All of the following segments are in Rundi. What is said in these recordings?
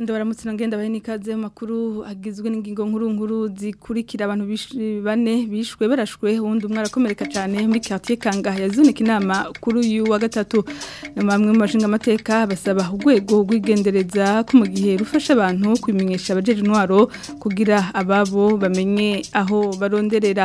ndabaramutse ngenda bahe nikaze makuru agizwe n'ingingo nkuru nkuru zikurikira abantu bane bishwe barashwe wundi umwe arakomereka cyane muri quartier Kanga yazunika inama kuri uyu wa gatatu na bamwe mu bashinga amateka basaba urwego rw'igendereza ko mu gihe rufasha abantu kwimenyesha abajeje intwaro kugira ababo bamenye aho baronderera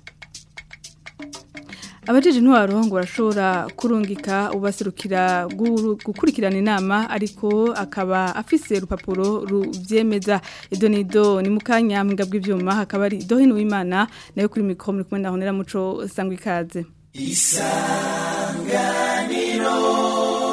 abajeje intwaro ngo barashobora kurungika ubaserukira gukurikirana inama ariko akaba afise urupapuro rubyemeza ido nido ni mukanya mbwa bw'ivyuma hakaba ari dohe n'uwimana nayo kuri mikro muri kumwe na honera muco sangwa ikaze isanganiro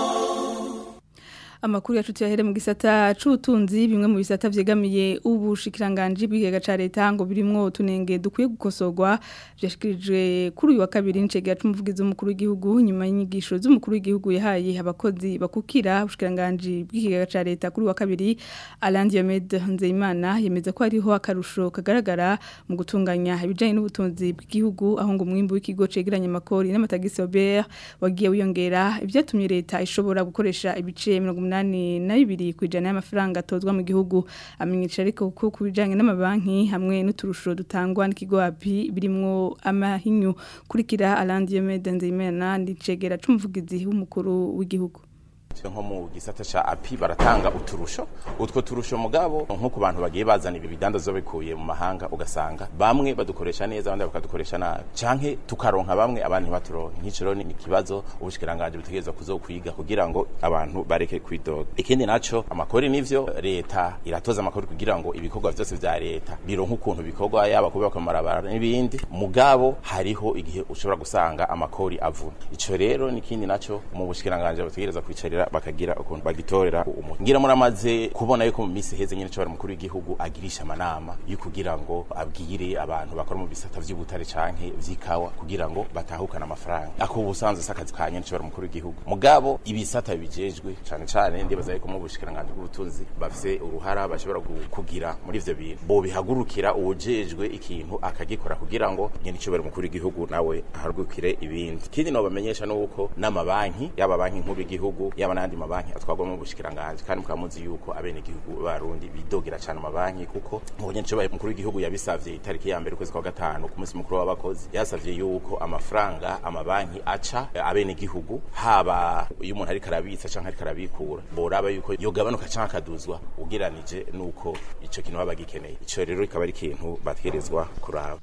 amakuru yacu tuyahere mu gisata c'ubutunzi bimwe mu bisata vyegamiye ubushikiranganje bw'igega ca leta ngo birimwo tunenge dukwiye gukosorwa vyashikirijwe kuri uyu wa kabiri n'icegera c'umuvugizi w'umukuru w'igihugu nyuma y'inyigisho z'umukuru w'igihugu yahaye abakozi bakukira ubushikiranganje bw'igega ca leta kuri uyu wa kabiri Alain Diomede Nzeyimana yemeza ko hariho akarusho kagaragara mu gutunganya ibijanye n'ubutunzi bw'igihugu aho ngo umwimbu w'ikigo cegeranya amakori n'amatagisi Robert wagiye wiyongera ivyatumye leta ishobora gukoresha ibice 100 umunani na bibiri ku ijana y'amafaranga atozwa mu gihugu amenyesha ariko ko ku bijyanye n'amabanki hamwe n'uturusho dutangwa n'ikigo api birimwo amahinyu kurikira arandi yemede nzeyimena n'icegera c'umuvugizi w'umukuru w'igihugu nko mu gisata ca api baratanga uturusho utwo turusho mugabo nko ku bantu bagiye bazana ibi bidandazo bikuye mu mahanga ugasanga bamwe badukoresha neza abandi bakadukoresha nabi canke tukaronka bamwe abandi ntibaturonke nk'iciro ni ikibazo ubushikiranganje butegerezwa kuzokwiga kugira ngo abantu bareke kwidoga ikindi naco amakori nivyo leta iratoza amakori kugira ngo ibikorwa vyose vya leta bironka ukuntu bikorwa yaba kubaka amabarabara n'ibindi mugabo hariho igihe ushobora gusanga amakori avuna ico rero nikindi naco mu bushikiranganje butegerezwa kwicarira bakagira ukuntu bagitorera umuntu ngira muramaze kubona yuko mu minsi heze nyine cyo mukuru w'igihugu agirisha amanama yo kugira ngo abwire abantu bakora mu bisata vy'ubutare canke vy'ikawa kugira ngo batahukana amafaranga ako busanzwe sakazi ka nyine cyo mukuru w'igihugu mugabo ibisata bijejwe cane cane ndibaza yuko mu bushikiranganje bw'ubutunzi bafise uruhara bashobora kugira muri ivyo bintu bo bihagurukira uwujejwe ikintu akagikora kugira ngo nyine cyo mukuru w'igihugu nawe aharugukire ibindi kindi no bamenyesha nuko n'amabanki yaba banki nkuru y'igihugu yaba n'andi mabanki atwagwa mu bushikiranganje kandi mukamuzi yuko abene igihugu barundi bidogera cyane amabanki kuko nk'ubunye cyo mukuru w'igihugu yabisavye itariki ya mbere kwezi kwa gatanu ku munsi mukuru w'abakozi yasavye yuko amafaranga amabanki aca abene igihugu haba iyo umuntu ariko arabitsa canke ariko arabikura boraba yuko yogabanuka canke akaduzwa ugeranije nuko ico kintu baba gikeneye ico rero ikaba ari ikintu bategerezwa kuraba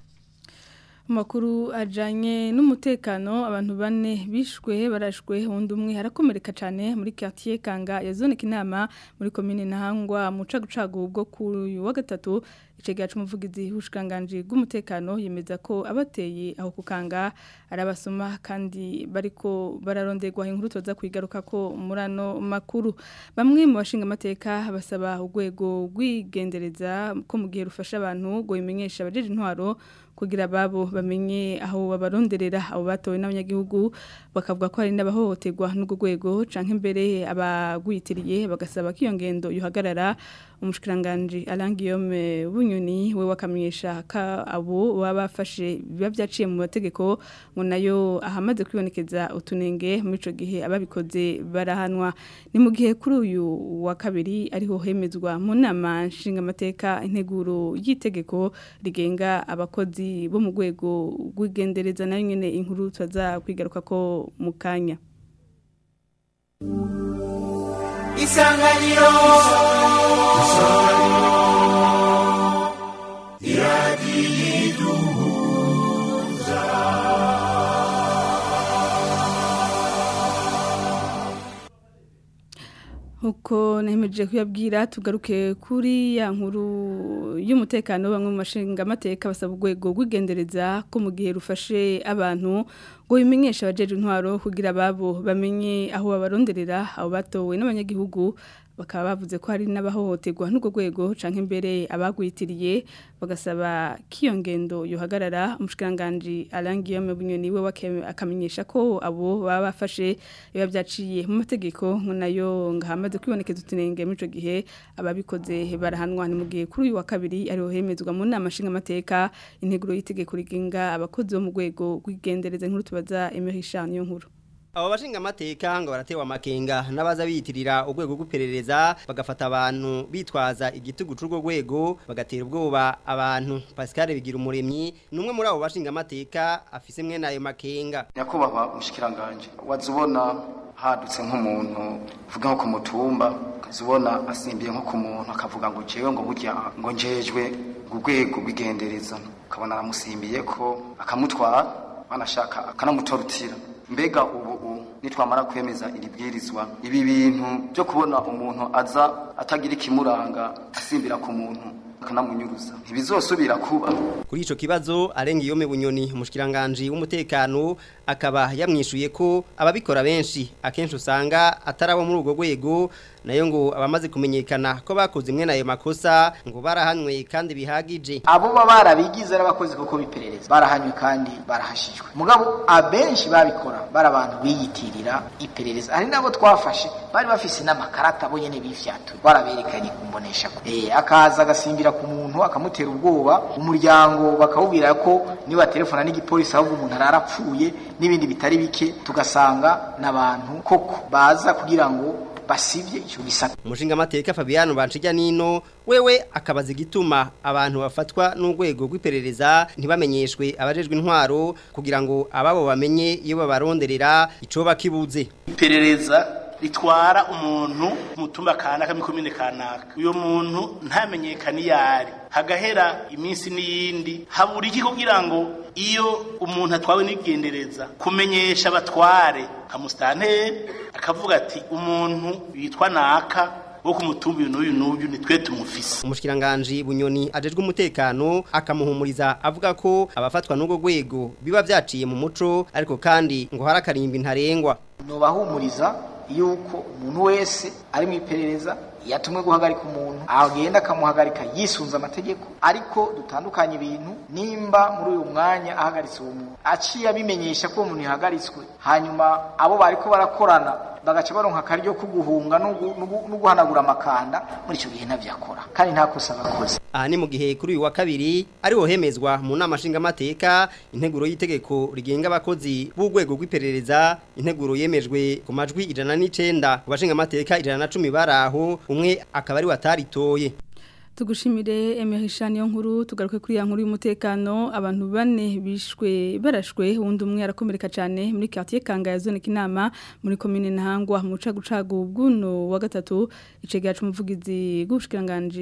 makuru ajanye n'umutekano abantu bane bishwe barashwe undi umwe harakomereka cyane muri quartier Kanga yazoneka inama muri commune Ntahangwa mu cagucagu bwo ku wa gatatu icegera c'umuvugizi w'ushikanganje bw'umutekano yemeza ko abateye aho kukanga arabasoma kandi bariko bararonderwa inkuru toza kwigaruka ko murano makuru bamwe mu bashinga amateka basaba urwego rwigendereza ko mu gihe rufasha abantu ngo bimenyesha abajeje intwaro kugira babo bamenye aho babaronderera abo batowe n'abanyagihugu bakavuga ko hari n'abahohoterwa n'ubwo rwego canke mbere abagwitiriye bagasaba ko iyo ngendo yuhagarara umushikiranganje Alangiyome bunyoni we wakamenyesha ka abo baba bafashe biba byaciye mu mategeko ngo nayo ahamaze kwibonekeza utunenge muri ico gihe ababikoze barahanwa ni mu gihe kuri uyu wa kabiri ariho hemezwa mu nama nshinga amateka integuro y'itegeko rigenga abakozi bo mu rwego rw'igendereza nayo nyene inkuru twaza kwigaruka ko mu kanya isanganiro isanganiro iradiyiduhuza Huko nemeje kuyabwira tugaruke kuri ya nkuru y'umutekano bamwe mu mashinga amateka basaba urwego rw'igendereza ko mu gihe rufashe abantu ngo bimenyeshe abajeje intwaro kugira babo bamenye aho babaronderera abo batowe n'abanyagihugu bakaba bavuze ko hari n'abahohoterwa n'ubwo rwego canke imbere abagwitiriye bagasaba kiyo ngendo yohagarara umushikiranganje arangiye mu bunyoni we akamenyesha ko abo baba bafashe biba byaciye mu mategeko ngo nayo ngahamaze kwibonekeza utunenge muri ico gihe ababikoze barahanwa ni mu gihe kuri uyu wa kabiri ariho hemezwa mu nama nshinga amateka integuro y'itegeko rigenga abakozi bo mu rwego rw'igendereza nkuru tubaza Emery Chan yo nkuru abo bashinga amateka ngo baratewa amakenga n'abaza biyitirira urwego rw'iperereza bagafata abantu bitwaza igitugu c'urwo rwego bagatera ubwoba abantu Pascal bigira umuremyi numwe muri abo bashinga amateka afise mwe nayo makenga nyakubahwa mushikiranganje wazubona hadutse nk'umuntu uvuga nko ku mutumba ukazubona asimbiye nko ku muntu akavuga ngo jewe ngo burya ngo njejwe urwego rw'igendereza ukabona aramusimbiye ko akamutwara banashaka akanamutorutira mbega ubu nitwamara kwemeza iri bwirizwa ibi bintu byo kubona umuntu aza atagira ikimuranga asimbira ku muntu akanamunyuruza ntibizosubira kuba kuri ico kibazo arenga iyo bunyoni umushikiranganje w'umutekano akaba yamwishuye ko ababikora benshi akenshi usanga atarabo muri urwo rwego nayo ngo abamaze kumenyekana ko bakoze imwe nayo makosa ngo barahanywe kandi bihagije abo baba barabigize n'abakozi kuko biperereza barahanywe kandi barahashijwe mugabo abenshi babikora bari abantu biyitirira iperereza hari nabo twafashe bari bafise n'amakarata bo nyene bifyatuye baraberekanye kumbonesha eh akaza agasimbira ku muntu akamutera ubwoba umuryango bakawubwira ko niba telefona n'igipolisi ahubwo umuntu ararapfuye n'ibindi bitari bike tugasanga n'abantu koko baza kugira ngo basivye ico gisaka umushinga amateka Fabiano Banshijya nino wewe akabaza igituma abantu bafatwa n'urwego rw'iperereza ntibamenyeshwe abajejwe intwaro kugira ngo ababo bamenye iyo babaronderera ico bakibuze iperereza ritwara umuntu mutumba kanaka mikomine kanaka uyo muntu ntamenyekana iyari hagahera iminsi n'iyindi habura iki kugira ngo iyo umuntu atwawe n'igendereza kumenyesha abatware kamusitanteri akavuga ati umuntu yitwa naka wo ku mutumba uyu n'uyu n'uyu ni twe tumufise umushikiranganje bunyoni ajejwe umutekano akamuhumuriza avuga ko abafatwa n'ubwo rwego biba byaciye mu muco ariko kandi ngo harakarimba ntarengwa nobahumuriza yuko umuntu wese ari mu iperereza yatumwe guhagarika umuntu agenda akamuhagarika yisunze amategeko ariko dutandukanye ibintu nimba muri uyu mwanya ahagaritse uwo muntu aciye abimenyesha ko uwo muntu yahagaritswe hanyuma abo bariko barakorana bagaca baronka akaryo ko guhunga no guhanagura amakanda muri icyo gihe ntabyakora kandi nta kosa bakoze aha ni mu gihe kuri uyu wa kabiri ariho hemezwa mu nama nshingamateka integuro y'itegeko rigenga abakozi b'urwego rw'iperereza integuro yemejwe ku majwi ijana n'icenda ku bashingamateka ijana na cumi bari aho umwe akaba ari wataritoye tugushimire emerishani yo nkuru tugaruke kuri ya nkuru y'umutekano abantu bane bishwe barashwe wundi umwe arakomereka cyane muri quartier Kanga ya zone kinama muri commune Ntangwa mu cagucagu bwuno wa gatatu icegera c'umuvugizi gushikiranganje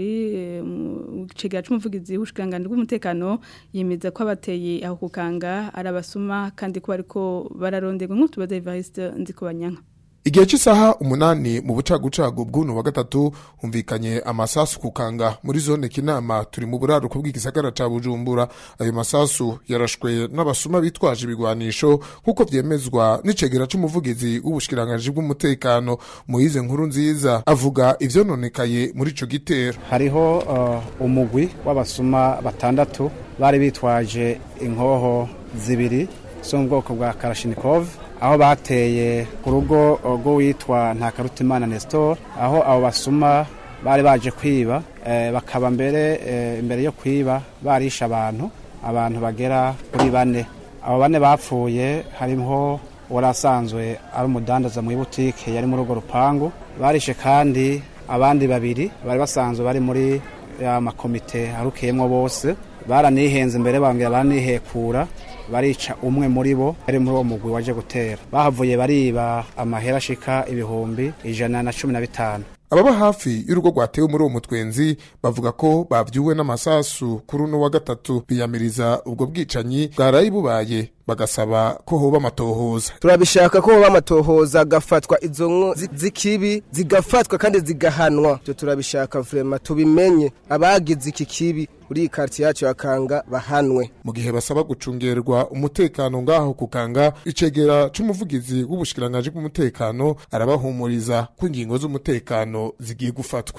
icegera c'umuvugizi gushikiranganje bw'umutekano yemeza ko abateye aho kukanga arabasuma kandi ko bariko bararondegwa nk'utubaza Evariste Nzikobanyanka Igihe cy'isaha umunani mu bucagucagu bw'uno wa gatatu humvikanye amasasu kukanga muri zone kinama turi mu buraruko bw'igisagara ca Bujumbura ayo masasu yarashwe n'abasuma bitwaje ibigwanisho nkuko vyemezwa n'icegera c'umuvugizi w'ubushikiranganje bw'umutekano Moize nkuru nziza avuga ivyononekaye muri ico gitero hariho uh, umugwi w'abasuma batandatu bari bitwaje inkoho zibiri zo mu bwoko bwa Kalashnikov aho bateye ku rugo rw'uwitwa ntakarutimana Nestor aho abo basuma bari baje kwiba bakaba mbere imbere yo kwiba barisha abantu abantu bagera kuri bane abo bane bapfuye harimo warasanzwe ari umudandaza mu ibutike yari muri urwo rupangu barishe kandi abandi babiri bari basanzwe bari muri ya makomite arukiyemo bose baranihenze imbere bambwira baranihekura barica umwe muri bo ari muri uwo mugwi waje gutera bahavuye bariba amahera ashika ibihumbi ijana na cumi na bitanu ababa hafi y'urugo rwatewe muri uwo mutwenzi bavuga ko bavyuwe n'amasasu kuri uno wa gatatu biyamiriza ubwo bwicanyi bwaraye bubaye bagasaba ko hoba amatohoza turabishaka ko hoba amatohoza agafatwa izo nko z'ikibi zigafatwa kandi zigahanwa ibyo turabishaka vrema tubimenye abagize iki kibi uri iyi quartier yacu yakanga bahanwe mu gihe basaba gucungerwa umutekano ngaho kukanga icegera c'umuvugizi w'ubushikiranganje bw'umutekano arabahumuriza ko ingingo z'umutekano zigiye gufatwa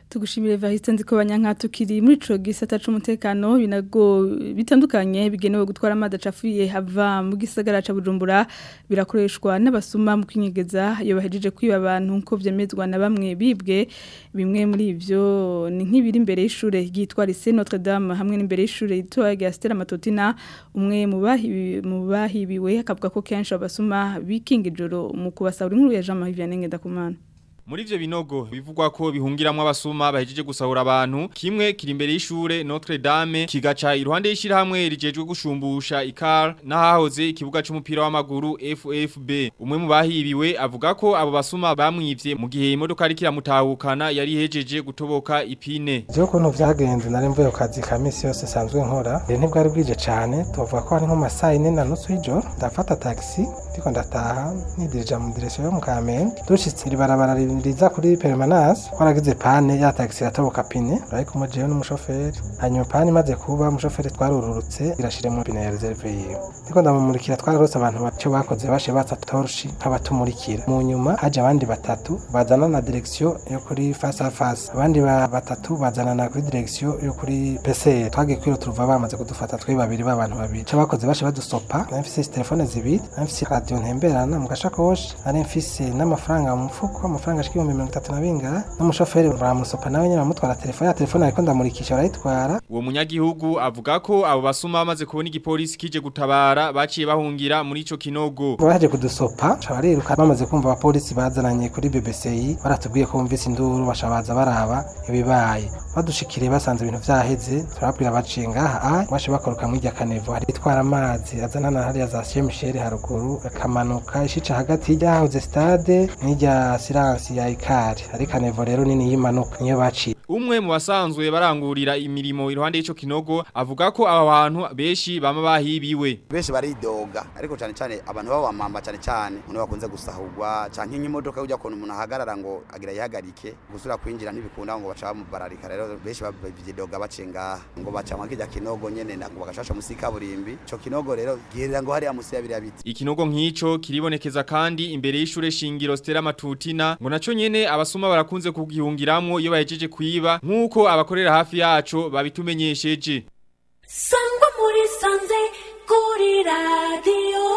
tugushimire Vahiste nziko banyanka tukiri muri ico gisata c'umutekano binago bitandukanye bigenewe gutwara amazi acafuye hava mu gisagara ca Bujumbura birakoreshwa n'abasuma mu kwinyegeza iyo bahejeje kwiba abantu nko vyemezwa na bamwe bibwe bimwe muri ivyo ni nk'ibiri imbere y'ishure ryitwa Lycée Notre Dame hamwe n'imbere y'ishure yitwa Gastera Matotina umwe mu bahibi mu bahibiwe akavuga ko kenshi abasuma bikinga ijoro mu kubasahura inkuru ya Jean Marie Vianney Ngendakumana Muri ivyo binogo bivugwa ko bihungiramwo abasuma bahejeje gusahura abantu kimwe kiri imbere y'ishure Notre Dame kigaca iruhande y'ishira hamwe rijejwe gushumbusha ikar nahahoze ikibuga c'umupira w'amaguru FFB umwe mu bahibiwe avuga ko abo basuma bamwivye mu gihe imodoka ari kiramutahukana yari hejeje gutoboka ipine Jewe kuntu vyagenze nari mvuye ku kazi ka misi yose sanzwe nkora rero ntibwari bwije cane tuvuga ko hari nko masaha ine na nusu y'ijoro ndafata taxi ndiko ndataha nidirija mu direction yo mu Kamenge dushitse ribarabara riza kuri permanence twaragize pane ya taxi yatoboka pine ariko mu jewe n'umushoferi hanyuma pane imaze kuba umushoferi twarururutse irashire mu pine ya reserve yiwe ndiko ndamumurikira twararose abantu baco bakoze bashe batsa torchi nk'abatumurikira mu nyuma haje abandi batatu bazana na direction yo kuri face à face abandi ba- batatu bazana na kuri direction yo kuri PC twagiye kwiro turuva bamaze kudufata twe babiri b'abantu babiri cyo bakoze bashe badusopa nari mfise telefone zibiri nari mfise radio ntemberana mu gashakoshi nari mfise n'amafaranga mu mufuko amafaranga ashika ibihumbi mirongo itatu na bingahe n'umushoferi baramusopa nawe nyine bamutwara telefone ya telefone ariko ndamurikisha barayitwara Uwo munyagihugu avuga ko abo basuma bamaze kubona igipolisi kije gutabara baciye bahungira muri ico kinogo baje kudusopa ca bariruka bamaze kumva abapolisi bazananye kuri BBCI baratubwiye ko bumvise induru basha baza baraba ibibaye badushikiriye basanze ibintu vyaheze turababwira baciye ngaha ah bashe bakoroka mwirya kanevo hari itwara amazi azana na hariya za Saint Michel haruguru akamanuka ishica hagati y'irya hahoze stade n'irya silence ya Ikari hari kanevo rero nini yimanuka niyo baciye Umwe mu basanzwe barangurira imirimo iruhande y'ico kinogo avuga ko aba bantu benshi bama bahibiwe benshi baridoga ariko cyane cyane abantu b'abamama cyane cyane umuntu bakunze gusahurwa canke nk'imodoka ujya kuntu umuntu ahagarara ngo agira yihagarike gusura kwinjira ntibikunda ngo baca bamubararika rero benshi bavyidoga baciye ngaha ngo baca mwa kirya kinogo nyene ngo bagashasha musi kaburimbi ico kinogo rero girira ngo hariya musi ya biriya biti Ikinogo nk'ico kiribonekeza kandi imbere y'ishure shingiro Stella Matutina ngo naco nyene abasuma barakunze kugihungiramwo iyo bahejeje kwiba nk'uko abakorera hafi yaco babitumenyesheje sangwa muri sanze kuri radiyo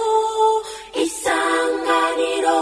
isanganiro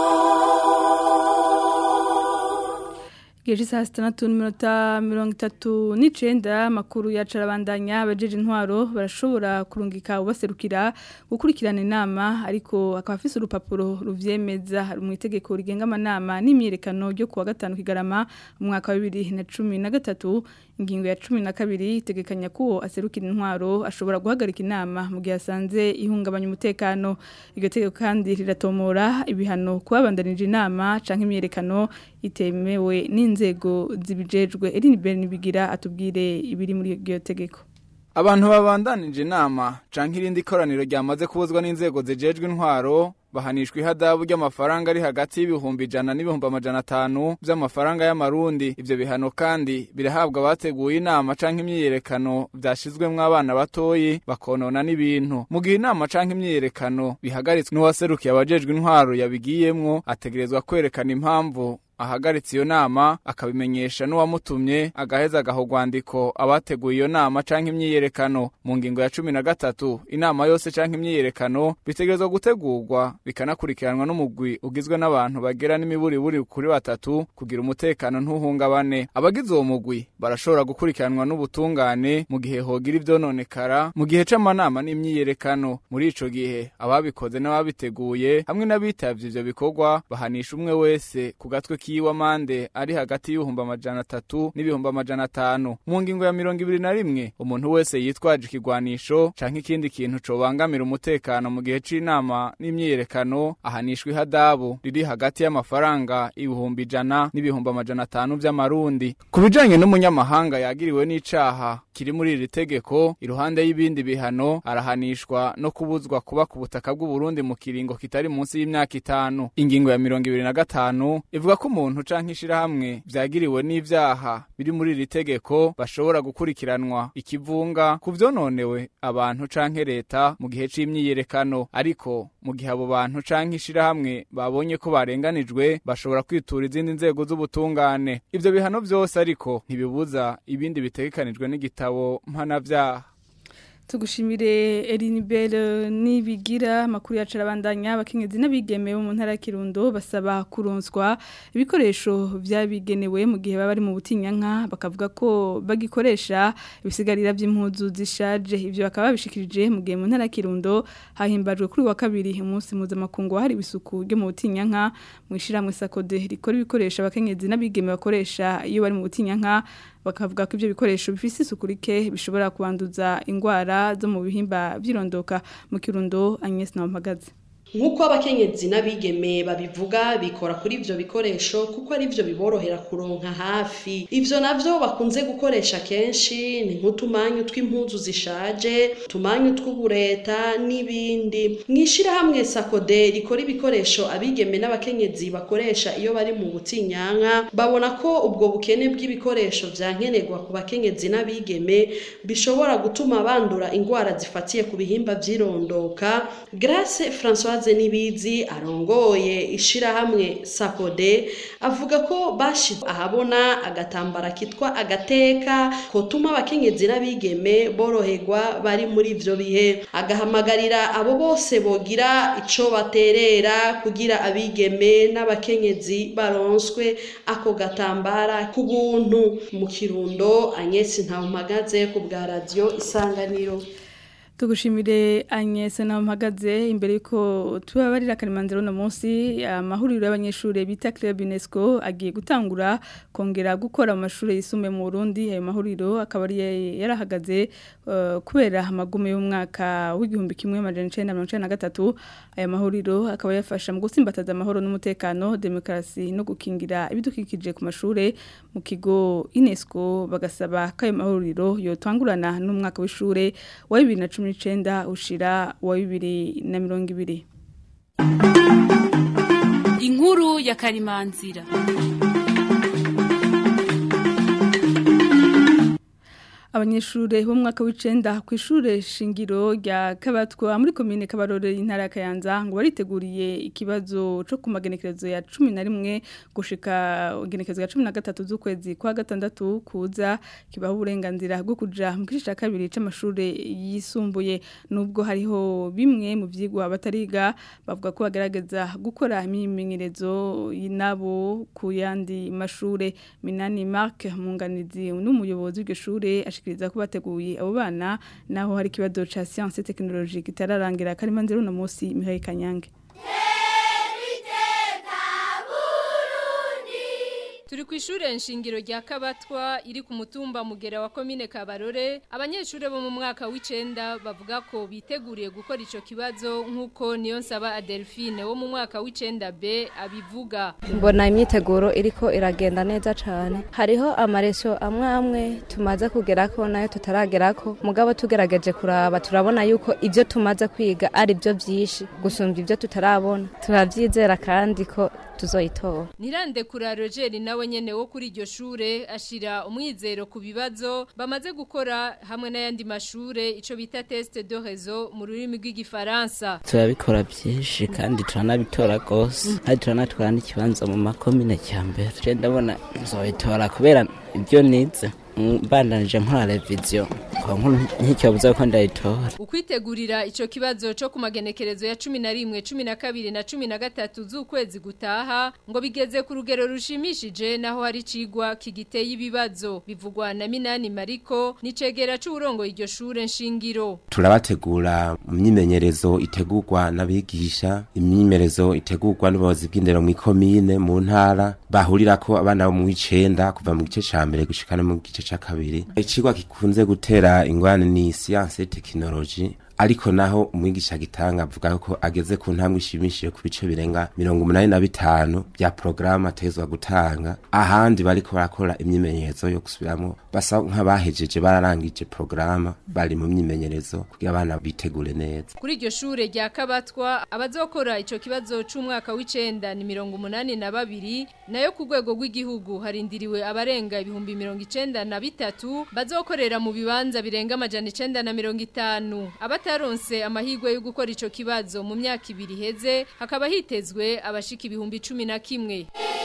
Geje saa sitandatu n'iminota mirongo itatu n'icenda amakuru yacu arabandanya abajeje intwaro barashobora kurungika ubaserukira gukurikirana inama ariko akaba afise urupapuro ruvyemeza mu itegeko rigenga amanama n'imyerekano ryo kuwa gatanu kigarama mu mwaka wa bibiri na cumi na gatatu ingingo ya cumi na kabiri itegekanya ko uwo aserukira intwaro ashobora guhagarika inama mu gihe asanze ihungabanya umutekano iryo tegeko kandi riratomora ibihano kubabandanije inama canke imyerekano itemewe n'inzego zibijejwe Eline Bernibigira atubwire ibiri muri iryo tegeko Abantu babandanije inama canke irindi koraniro ryamaze kubuzwa n'inzego zijejwe intwaro bahanishwa ihadabu ry'amafaranga ari hagati y'ibihumbi ijana n'ibihumbi amajana atanu by'amafaranga y'amarundi ivyo bihano kandi birahabwa abateguye inama canke imyiyerekano vyashizwemwo abana batoyi bakonona n'ibintu mu gihe inama canke imyiyerekano bihagaritswe n'uwaserukiye abajejwe intwaro yabigiyemwo ategerezwa kwerekana impamvu ahagaritse iyo nama akabimenyesha n'uwamutumye agaheza agaha urwandiko abateguye iyo nama canke imyiyerekano mu ngingo ya cumi na gatatu inama yose canke imyiyerekano bitegerezwa gutegurwa bikanakurikiranwa n'umugwi ugizwe n'abantu bagera n'imiburiburi kuri batatu kugira umutekano ntuhungabane abagize uwo mugwi barashobora gukurikiranwa n'ubutungane mu gihe hogira ivyononekara mu gihe c'amanama n'imyiyerekano muri ico gihe ababikoze n'ababiteguye hamwe n'abitavye ivyo bikorwa bahanisha umwe wese ku gatwe kiwe amande ari hagati y'ibihumbi amajana atatu n'ibihumbi amajana atanu mu ngingo ya mirongo ibiri na rimwe umuntu wese yitwaje ikigwanisho canke ikindi kintu cobangamira umutekano mu gihe c'inama n'imyiyerekano ahanishwa ihadabu riri hagati y'amafaranga ibihumbi ijana n'ibihumbi amajana atanu vy'amarundi ku bijanye n'umunyamahanga yagiriwe n'icaha kiri muri iri tegeko iruhande y'ibindi bihano arahanishwa no kubuzwa kuba ku butaka bw'uburundi mu kiringo kitari munsi y'imyaka itanu ingingo ya mirongo ibiri na gatanu ivuga ko umuntu canke ishirahamwe vyagiriwe n'ivyaha biri muri iri tegeko bashobora gukurikiranwa ikivunga ku vyononewe abantu canke leta mu gihe c'imyiyerekano ariko mu gihe abo bantu canke ishirahamwe babonye ko barenganijwe bashobora kwitura izindi nzego z'ubutungane ivyo bihano vyose ariko ntibibuza ibindi bitegekanijwe n'igitabo mpanavyaha tugushimire Elinibel nibigira makuru yacu arabandanya abakenyezi n'abigeme bo mu ntara ya Kirundo basaba kuronswa ibikoresho byabigenewe mu gihe baba bari mu butinyanka bakavuga ko bagikoresha ibisigarira by'impuzu zishaje ivyo bakaba babishikirije mu gihe mu ntara ya Kirundo hahimbajwe kuri wa kabiri umunsi mpuzamakungu hari isuku ryo mu butinyanka mu ishiramwe sakode rikora ibikoresho abakenyezi n'abigeme bakoresha iyo bari mu butinyanka bakavuga ko ibyo bikoresho bifise isuku rike bishobora kubanduza indwara zo mu bihimba by'irondoka mu kirundo Agnes Nampagaze nk'uko abakenyezi n'abigeme babivuga bikora kuri ivyo bikoresho kuko ari byo biborohera kuronka hafi ivyo navyo bakunze gukoresha kenshi ni nk'utumanyu tw'impuzu zishaje utumanyu tw'ubureta n'ibindi mw'ishirahamwe sakode rikora ibikoresho abigeme n'abakenyezi bakoresha iyo bari mu butinyanka babona ko ubwo bukene bw'ibikoresho vyankenerwa ku bakenyezi n'abigeme bishobora gutuma bandura indwara zifatiye ku bihimba vy'irondoka Grace François Françoise Nibizi arongoye ishirahamwe Sakode avuga ko bashize ahabona agatambara kitwa agateka kotuma abakenyezi n'abigeme boroherwa bari muri ivyo bihe agahamagarira abo bose bogira ico baterera kugira abigeme n'abakenyezi baronswe ako gatambara ku buntu mu kirundo Agnes Ntawumagaze ku bwa radio Isanganiro Tugushimire Agnes na mpagaze imbere yuko tubabarira karimanzero no munsi amahuriro y'abanyeshure bita Club UNESCO agiye gutangura kongera gukora mu mashure yisume mu Burundi ayo mahuriro akaba ari yarahagaze uh, kubera amagume y'umwaka w'igihumbi kimwe amajana 1993 aya mahuriro akaba yafasha mu gusimbataza amahoro n'umutekano demokarasi no gukingira ibidukikije ku mashure mu kigo UNESCO bagasaba ko ayo mahuriro yotangurana n'umwaka w'ishure wa 2010 n'icenda ushira wa bibiri na mirongo ibiri inkuru ya karimanzira abanyeshure bo mwaka w'icenda ku ishure shingiro rya Kabatwa muri commune Kabarore intara ya Kayanza ngo bariteguriye ikibazo co ku magenekerezo ya 11 gushika genekerezo ya 13 z'ukwezi kwa gatandatu kuza kibaho uburenganzira bwo kuja mu gice kabiri c'amashure yisumbuye nubwo hariho bimwe mu vyigwa batariga bavuga ko bagaragaza gukora imimenyerezo y'inabo ku yandi mashure Minani Mark munganizi n'umuyobozi w'iryo shure ashikiriza ko bateguye abo bana naho hari kibazo ca science technologie kitararangira karimanzero no munsi Mihaye Kanyange Turi ku ishure nshingiro rya Kabatwa iri ku mutumba mugera wa komine Kabarore abanyeshure bo mu mwaka w'icenda bavuga ko biteguriye gukora ico kibazo nkuko niyo nsaba Adelphine wo mu mwaka w'icenda B abivuga mbona imyiteguro iriko iragenda neza cane hariho amareso amwe amwe tumaze kugerako nayo tutaragerako mugabo tugerageje kuraba turabona yuko ivyo tumaze kwiga ari byo vyinshi gusumba ivyo tutarabona turavyizera kandi ko tuzoyitora Nirande kura Roger nawe nyene wo kuri iryo shure ashira umwizero ku bibazo bamaze gukora hamwe n'ayandi mashure ico bita test de réseau mu rurimi rw'igifaransa turabikora byinshi kandi turanabitora gose kandi turanatwara n'ikibanza mu makomine cya mbere je ndabona nzoyitora kubera ibyo nize mbandanije nkora reviziyo nk'icyobuza ko ndayitora ukwitegurira ico kibazo co ku magenekerezo ya cumi na rimwe cumi na kabiri na cumi na gatatu z'ukwezi gutaha ngo bigeze ku rugero rushimishije naho hari cigwa kigiteye ibibazo bivugwa na minani mariko nicegera c'uburongoye iryo shure nshingiro turabategura mu myimenyerezo itegurwa n'abigisha imyimenyerezo itegurwa n'ubuyobozi bw'indero mu ikomine mu ntara bahurirako abana bo mu w'icenda kuva mu gice ca mbere gushika no mu gice ca kabiri icigwa gikunze gutera ingwane ni science technology ariko naho umwigisha gitanga avuga ko ageze ku ntambwe ishimishije ku bice birenga mirongo umunani na bitanu bya porogaramu atezwa gutanga ahandi bariko barakora imyimenyerezo yo gusubiramo basa nk'abahejeje bararangije porogaramu bari mu myimenyerezo kugira abana bitegure neza Kuri iryo shure rya Kabatwa abazokora ico kibazo c'umwaka w'icenda ni mirongo umunani na babiri nayo ku rwego rw'igihugu harindiriwe abarenga ibihumbi mirongo icenda na bitatu bazokorera mu bibanza birenga amajana icenda na mirongo itanu abataronse amahirwe yo gukora ico kibazo mu myaka ibiri iheze hakaba hitezwe abashika ibihumbi cumi na kimwe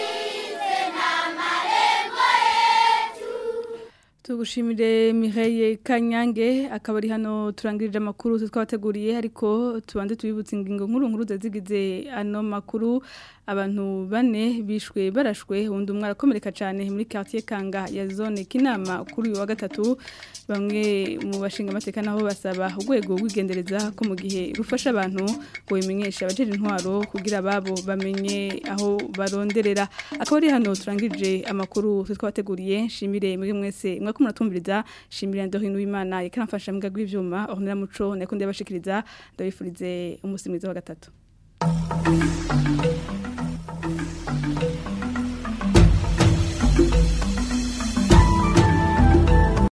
Tugushimire Mireille Kanyange akaba ari hano turangirije amakuru twabateguriye ariko tubanze tubibutse ingingo nkuru nkuru zazigize ano makuru abantu bane bishwe barashwe undi umwe arakomereka cyane muri quartier Kanga ya zone Kinama kuri uyu wa gatatu bamwe mu bashinga amateka naho basaba urwego rw'igendereza ko mu gihe rufasha abantu ngo bimenyesha abajeje intwaro kugira ababo bamenye aho baronderera akaba ari hano turangirije amakuru twabateguriye shimire muri mwese mwako muratumviriza shimire Ndorino w'Imana yakaramfasha mbwa gw'ivyuma ornera muco nakundi yabashikiriza ndabifurize umunsi mwiza wa gatatu